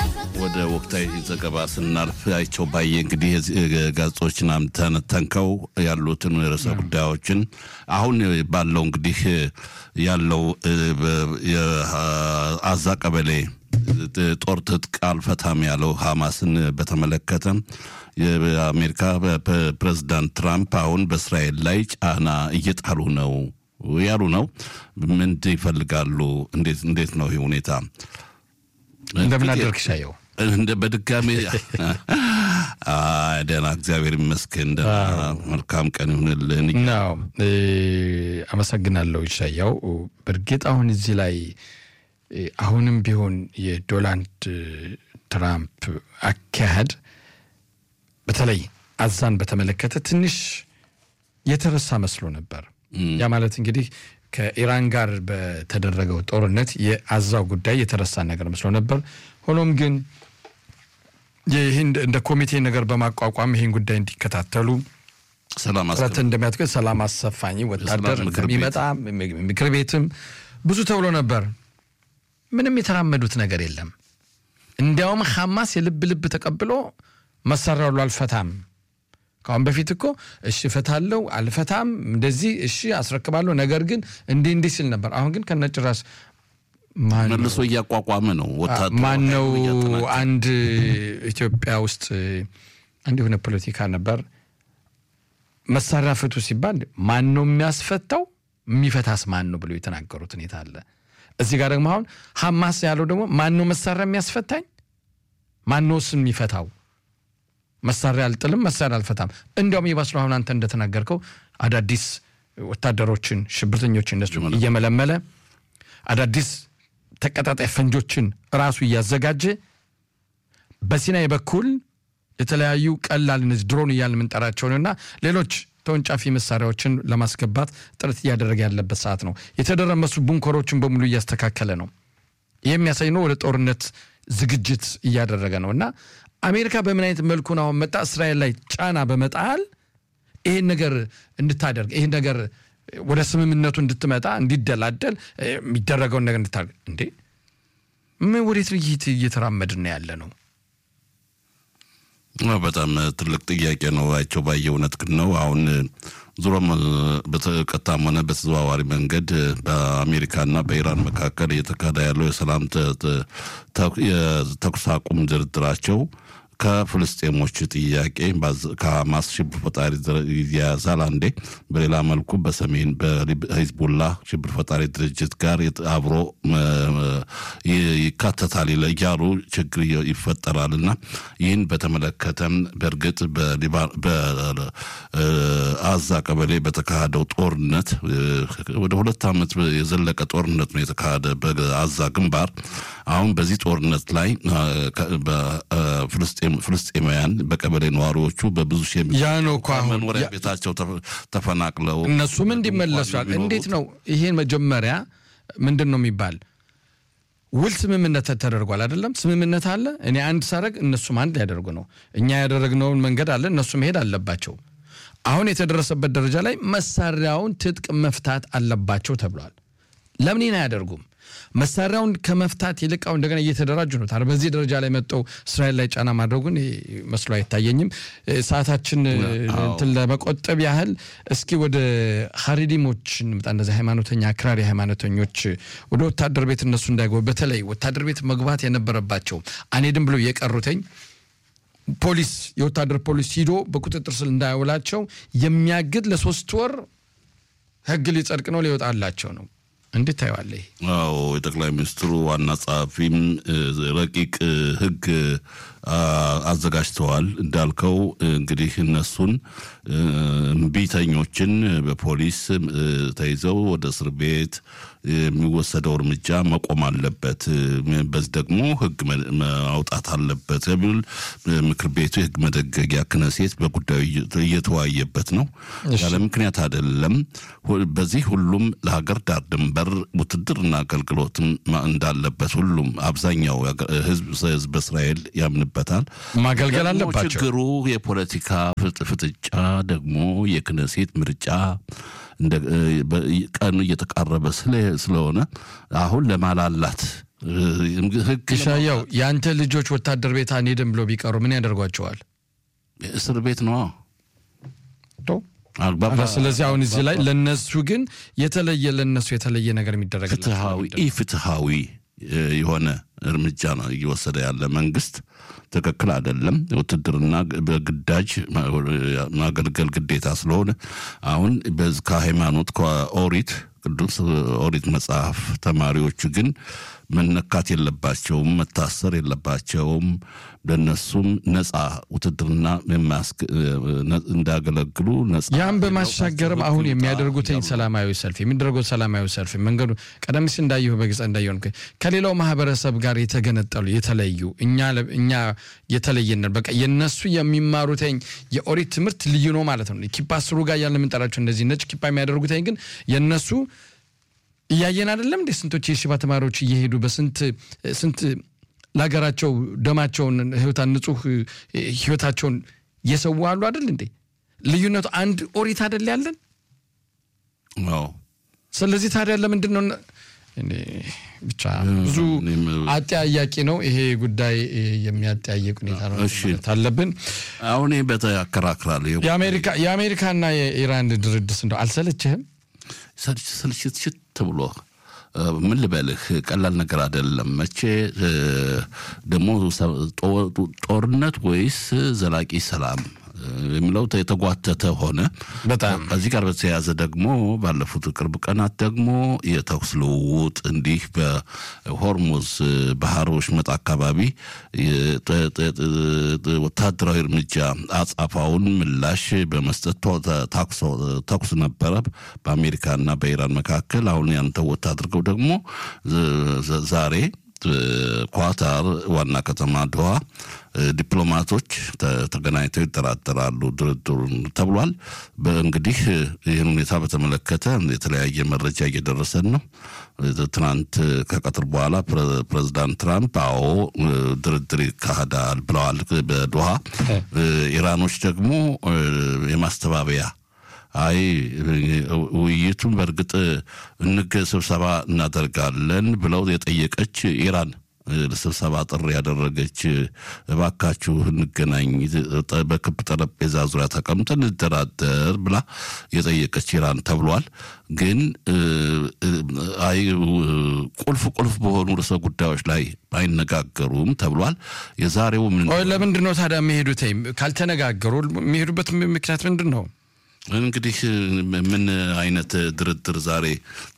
ወደ ወቅታዊ ዘገባ ስናልፍ አይቸው ባየ እንግዲህ ጋዜጦችን ተነተንከው ያሉትን ርዕሰ ጉዳዮችን አሁን ባለው እንግዲህ ያለው የአዛ ቀበሌ ጦር ትጥቅ አልፈታም ያለው ሐማስን በተመለከተ የአሜሪካ ፕሬዚዳንት ትራምፕ አሁን በእስራኤል ላይ ጫና እየጣሉ ነው ያሉ ነው። ምን ይፈልጋሉ? እንዴት ነው ይህ ሁኔታ? እንደምን አደርክ ሻየው? እንደ በድጋሚ ደህና፣ እግዚአብሔር ይመስገን። ደህና፣ መልካም ቀን ይሁንልን። ናው አመሰግናለሁ ሻያው። በእርግጥ አሁን እዚህ ላይ አሁንም ቢሆን የዶናልድ ትራምፕ አካሄድ በተለይ አዛን በተመለከተ ትንሽ የተረሳ መስሎ ነበር። ያ ማለት እንግዲህ ከኢራን ጋር በተደረገው ጦርነት የአዛው ጉዳይ የተረሳ ነገር መስሎ ነበር። ሆኖም ግን ይህን እንደ ኮሚቴ ነገር በማቋቋም ይህን ጉዳይ እንዲከታተሉ ጥረት እንደሚያደርግ ሰላም አሰፋኝ ወታደር እንደሚመጣ ምክር ቤትም ብዙ ተብሎ ነበር። ምንም የተራመዱት ነገር የለም። እንዲያውም ሐማስ የልብ ልብ ተቀብሎ መሳሪያ ሁሉ አልፈታም ከአሁን በፊት እኮ እሺ እፈታለሁ አልፈታም እንደዚህ እሺ አስረክባለሁ ነገር ግን እንዲህ እንዲህ ሲል ነበር። አሁን ግን ከነጭራሽ መልሶ እያቋቋመ ነው። ማን ነው? አንድ ኢትዮጵያ ውስጥ አንድ የሆነ ፖለቲካ ነበር። መሳሪያ ፍቱ ሲባል ማን ነው የሚያስፈታው? የሚፈታስ ማን ነው ብሎ የተናገሩት ሁኔታ አለ። እዚህ ጋር ደግሞ አሁን ሐማስ ያለው ደግሞ ማን ነው መሳሪያ የሚያስፈታኝ? ማን ነው እሱን የሚፈታው? መሳሪያ አልጥልም፣ መሳሪያ አልፈታም። እንዲያውም ይባስሉ አሁን አንተ እንደተናገርከው አዳዲስ ወታደሮችን ሽብርተኞችን እነሱ እየመለመለ አዳዲስ ተቀጣጣይ ፈንጆችን ራሱ እያዘጋጀ በሲናይ በኩል የተለያዩ ቀላል እነዚህ ድሮን እያልን የምንጠራቸውንና ሌሎች ተወንጫፊ መሳሪያዎችን ለማስገባት ጥረት እያደረገ ያለበት ሰዓት ነው። የተደረመሱ ቡንከሮችን በሙሉ እያስተካከለ ነው። ይህ የሚያሳይ ነው። ወደ ጦርነት ዝግጅት እያደረገ ነው እና አሜሪካ በምን አይነት መልኩን አሁን መጣ እስራኤል ላይ ጫና በመጣል ይህን ነገር እንድታደርግ ይህን ነገር ወደ ስምምነቱ እንድትመጣ እንዲደላደል የሚደረገውን ነገር እንድታደርግ እንዴ ምን ወዴት ልይት እየተራመድን ነው ያለ ነው? በጣም ትልቅ ጥያቄ ነው። አይቸው ባየ እውነት ግን ነው። አሁን ዙሮም በቀጥታም ሆነ በተዘዋዋሪ መንገድ በአሜሪካና በኢራን መካከል እየተካሄደ ያለው የሰላም የተኩስ አቁም ድርድራቸው ከፍልስጤሞች ጥያቄ ከሐማስ ሽብር ፈጣሪ ይያያዛል አንዴ፣ በሌላ መልኩ በሰሜን በሂዝቡላ ሽብር ፈጣሪ ድርጅት ጋር አብሮ ይካተታል እያሉ ችግር ይፈጠራልና ይህን በተመለከተም በእርግጥ በአዛ ቀበሌ በተካሄደው ጦርነት ወደ ሁለት ዓመት የዘለቀ ጦርነት ነው የተካሄደ በአዛ ግንባር። አሁን በዚህ ጦርነት ላይ ፍልስጤማውያን በቀበሌ ነዋሪዎቹ በብዙ ሺህ መኖሪያ ቤታቸው ተፈናቅለው እነሱም እንዲመለሷል። እንዴት ነው ይሄን መጀመሪያ ምንድን ነው የሚባል ውል ስምምነት ተደርጓል አይደለም? ስምምነት አለ። እኔ አንድ ሳረግ እነሱም አንድ ሊያደርጉ ነው። እኛ ያደረግነውን መንገድ አለ፣ እነሱ መሄድ አለባቸው። አሁን የተደረሰበት ደረጃ ላይ መሳሪያውን ትጥቅ መፍታት አለባቸው ተብሏል። ለምን ይህን አያደርጉም? መሳሪያውን ከመፍታት ይልቃው እንደገና እየተደራጁ ነው። ታዲያ በዚህ ደረጃ ላይ መጠው እስራኤል ላይ ጫና ማድረጉን መስሎ አይታየኝም። ሰዓታችን እንትን ለመቆጠብ ያህል እስኪ ወደ ሀሪዲሞች እንምጣ። እነዚህ ሃይማኖተኛ አክራሪ ሃይማኖተኞች ወደ ወታደር ቤት እነሱ እንዳይገቡ በተለይ ወታደር ቤት መግባት የነበረባቸው አንሄድም ብሎ የቀሩተኝ ፖሊስ የወታደር ፖሊስ ሂዶ በቁጥጥር ስር እንዳያውላቸው የሚያግድ ለሶስት ወር ህግ ሊጸድቅ ነው ሊወጣላቸው ነው። እንዴት ታየዋለህ? አዎ የጠቅላይ ሚኒስትሩ ዋና ጸሐፊም ረቂቅ ህግ አዘጋጅተዋል። እንዳልከው እንግዲህ እነሱን እምቢተኞችን በፖሊስ ተይዘው ወደ እስር ቤት የሚወሰደው እርምጃ መቆም አለበት፣ በዚህ ደግሞ ህግ ማውጣት አለበት የሚል ምክር ቤቱ የህግ መደገጊያ ክነሴት በጉዳዩ እየተወያየበት ነው። ያለ ምክንያት አይደለም። በዚህ ሁሉም ለሀገር ዳር ድንበር ውትድርና አገልግሎትም እንዳለበት ሁሉም አብዛኛው ህዝብ በእስራኤል ያምንበታል። ማገልገል አለባቸው። ችግሩ የፖለቲካ ፍጥጫ ደግሞ የክነሴት ምርጫ ቀኑ እየተቃረበ ስለሆነ አሁን ለማላላት ህግ ኢሻያው የአንተ ልጆች ወታደር ቤት አንሄድም ብሎ ቢቀሩ ምን ያደርጓቸዋል? እስር ቤት ነዋ። ስለዚህ አሁን እዚህ ላይ ለነሱ ግን የተለየ ለነሱ የተለየ ነገር የሚደረግላቸው ፍትሃዊ ኢፍትሃዊ የሆነ እርምጃ ነው እየወሰደ ያለ መንግስት ትክክል አይደለም። ውትድርና በግዳጅ ማገልገል ግዴታ ስለሆነ አሁን ከሃይማኖት ከኦሪት ቅዱስ ኦሪት መጽሐፍ ተማሪዎቹ ግን መነካት የለባቸውም፣ መታሰር የለባቸውም። ለነሱም ነጻ ውትድርና እንዳገለግሉ ነጻ ያም በማሻገርም አሁን የሚያደርጉትኝ ሰላማዊ ሰልፍ የሚደረጉት ሰላማዊ ሰልፍ መንገዱ ቀደም ሲል እንዳየሁ በግልጽ እንዳየሆን ከሌላው ማህበረሰብ ጋር የተገነጠሉ የተለዩ እኛ እኛ የተለየን በቃ የነሱ የሚማሩትኝ የኦሪት ትምህርት ልዩ ነው ማለት ነው። ኪፓ ስሩ ጋር ያለ የምንጠራቸው እንደዚህ ነጭ ኪፓ የሚያደርጉትኝ ግን የነሱ እያየን አይደለም እንዴ? ስንቶች የሽባ ተማሪዎች እየሄዱ በስንት ስንት ለሀገራቸው ደማቸውን ህይወታን ንጹህ ህይወታቸውን እየሰዉ አሉ አይደል እንዴ? ልዩነቱ አንድ ኦሪት አይደል ያለን? ስለዚህ ታዲያ ለምንድን ነው ብቻ ብዙ አጠያያቂ ነው ይሄ ጉዳይ። የሚያጠያየቅ ሁኔታ ነው አለብን። አሁን በተያከራክራል የአሜሪካና የኢራን ድርድስ እንደው አልሰለችህም? ስልችትሽት ብሎ ምን ልበልህ፣ ቀላል ነገር አይደለም። መቼ ደግሞ ጦርነት ወይስ ዘላቂ ሰላም የሚለው የተጓተተ ሆነ። በጣም ከዚህ ጋር በተያያዘ ደግሞ ባለፉት ቅርብ ቀናት ደግሞ የተኩስ ልውውጥ እንዲህ በሆርሙዝ ባህር ወሽመጥ አካባቢ ወታደራዊ እርምጃ አጻፋውን ምላሽ በመስጠት ተኩስ ነበረ በአሜሪካና በኢራን መካከል። አሁን ያንተ ወት አድርገው ደግሞ ዛሬ ኳታር ዋና ከተማ ድዋ ዲፕሎማቶች ተገናኝተው ይጠራጠራሉ ድርድሩን ተብሏል። እንግዲህ ይህን ሁኔታ በተመለከተ የተለያየ መረጃ እየደረሰን ነው። ትናንት ከቀትር በኋላ ፕሬዚዳንት ትራምፕ አዎ ድርድር ይካሄዳል ብለዋል በዶሃ። ኢራኖች ደግሞ የማስተባበያ አይ ውይይቱን በእርግጥ እንግ ስብሰባ እናደርጋለን ብለው የጠየቀች ኢራን ለስብሰባ ጥሪ ያደረገች እባካችሁ እንገናኝ፣ በክብ ጠረጴዛ ዙሪያ ተቀምጠን እንደራደር ብላ የጠየቀች ኢራን ተብሏል። ግን አይ ቁልፍ ቁልፍ በሆኑ ርዕሰ ጉዳዮች ላይ አይነጋገሩም ተብሏል። የዛሬው ምን ለምንድን ነው ታዲያ የሚሄዱት? ካልተነጋገሩ የሚሄዱበት ምክንያት ምንድን ነው? እንግዲህ ምን አይነት ድርድር ዛሬ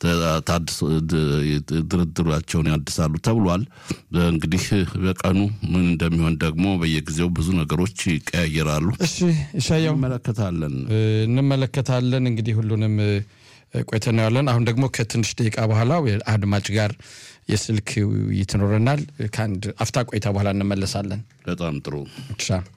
ድርድራቸውን ያድሳሉ ተብሏል። እንግዲህ በቀኑ ምን እንደሚሆን ደግሞ በየጊዜው ብዙ ነገሮች ይቀያየራሉ። እሺ እሻየው እንመለከታለን እንመለከታለን እንግዲህ ሁሉንም ቆይተን እናያለን። አሁን ደግሞ ከትንሽ ደቂቃ በኋላ አድማጭ ጋር የስልክ ውይይት ይኖረናል። ከአንድ አፍታ ቆይታ በኋላ እንመለሳለን። በጣም ጥሩ ሻ